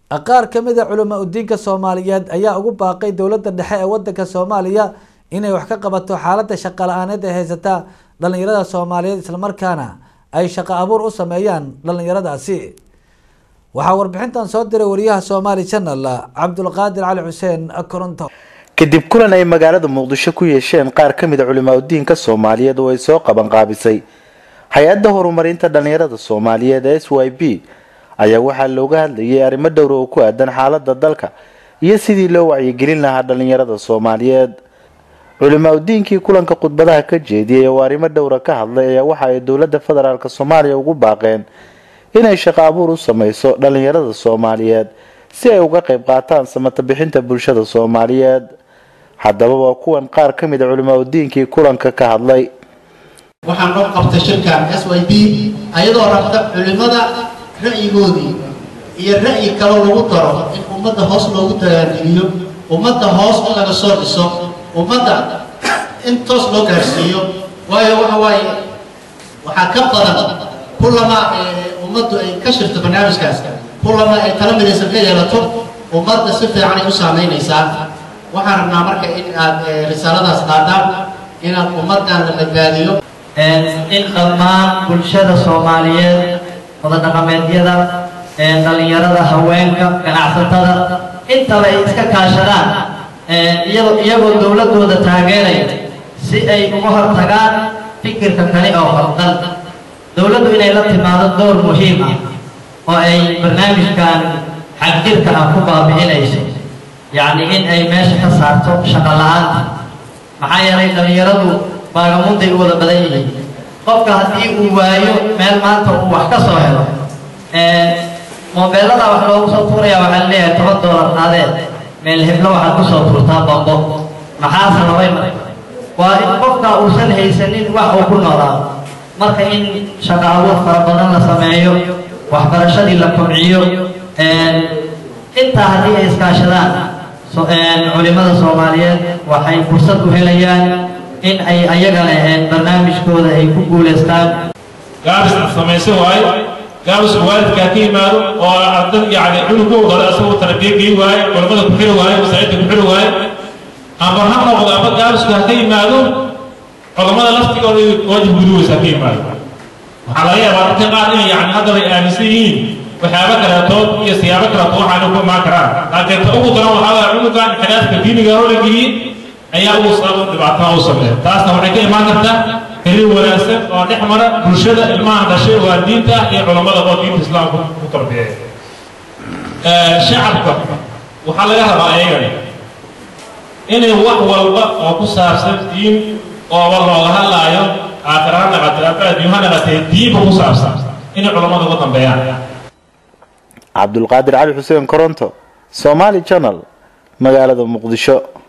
qaar ka mid a culama udiinka soomaaliyeed ayaa ugu baaqay dowladda dhexe ee wadanka soomaaliya inay wax ka qabato xaaladda shaqa la-aaneed ee haysata dhalinyarada soomaaliyeed islamarkaana ay shaqo abuur u sameeyaan dhalinyaradaasi waxaa warbixintan soo diray wariyaha somaali channel cabdulqaadir cali xuseen koronto kadib kulan ay magaalada muqdisho ku yeesheen qaar ka mid a culimaa udiinka soomaaliyeed oo ay soo qaban qaabisay hay-adda horumarinta dhalinyarada soomaaliyeed ee s y b ayaa waxaa looga hadlayay arrimo dhowra oo ku aadan xaalada dalka iyo sidii loo wacyigelin lahaa dhalinyarada soomaaliyeed culimaa udiinkii kulanka khudbadaha ka jeediyay oo arrimo dhowra ka hadlay ayaa waxa ay dowladda federaalk soomaaliya ugu baaqeen inay shaqo abuur u sameyso dhalinyarada soomaaliyeed si ay uga qayb qaataan samata bixinta bulshada soomaaliyeed haddaba waa kuwan qaar ka mid a culimaa udiinkii kulanka ka hadlay waxaan noo qabtay shirkan s y b ayadoo rabta culimada ra'yigoodii iyo ra'yi kaloo lagu daro in ummadda hoos loogu dagaangeliyo ummadda hoos in laga soo dhiso ummadda in toos loo gaarsiiyo waayo waxa waaye waxaa ka badan kullama ummaddu ay ka shirto barnaamijkaas kullama ay tala midaysan ka yeelato ummadda si fiican ay u saamaynaysaa waxaan rabnaa marka in aad risaaladaas qaadaan inaad ummaddan la badbaadiyo in dhammaan bulshada soomaaliyeed wadadhaqameedyada dhalinyarada haweenka ganacsatada intaba ay iska kaashadaan iyagoo dowladooda taageeraya si ay uga hortagaan fikirka kale oo hordan dowladdu inay la timaado door muhiim ah oo ay barnaamijkan xagjirka ah ku baabi'inayso yacni in ay meesha ka saarto shaqo la-aanta maxaa yeelay dhalinyaradu baagamunday u wada badan yihiin qofka haddii uu waayo meel maanta uu wax ka soo helo moobeelada wax loogu soo tuuraya waxaa leeyahay toban doolar qaadeed meel heblo waxaad ku soo tuurtaa bambo maxaa sababay marka waa in qofka uusan haysanin wax uu ku noolaado marka in shaqo abuur fara badan la sameeyo waxbarashadii la kobciyo intaa haddii ay iskaashadaan culimada soomaaliyeed waxay fursad u helayaan in ay ayagana barnaamijkooda ay ku guulaystaan gaabis samaysan waayo gaabisku waalidkaa ka yimaado oo arday yani cunugooda asagoo tarbiya gei waayo culamada ku xiri waayo masaajidda ku xiri waayo ama ha noqdo ama gaabisku ha ka yimaado culamada laftigooda waajib guduweysa ha ka yimaado waxaa laga yaabaa dadka qaar inay yani haddaba ay aaminsan yihiin waxyaabo kaleetood iyo siyaabo kaleetood waxaana ku imaan karaan laakiin ta ugu daran waxaa waaya cunugan xidhaadka diiniga hore geliyey ayaa ugu sabab dhibaatada u sameeya taasna waxay ka imaan kartaa xiriir wanaagsan oo dhex mara bulshada ilmaha dhashay waa diinta iyo culammada oo diinta islaamka ku tarbiyeeya shacabka waxaa laga rabaa ayagana inay wax walba oo ku saabsan diin ooba looga hadlaayo aakhira ha naqatay aba adduun ha naqatay diinba ku saabsan inay culammada uga dambeeyaan cabdulqaadir cali xuseen koronto somaali channel magaalada muqdisho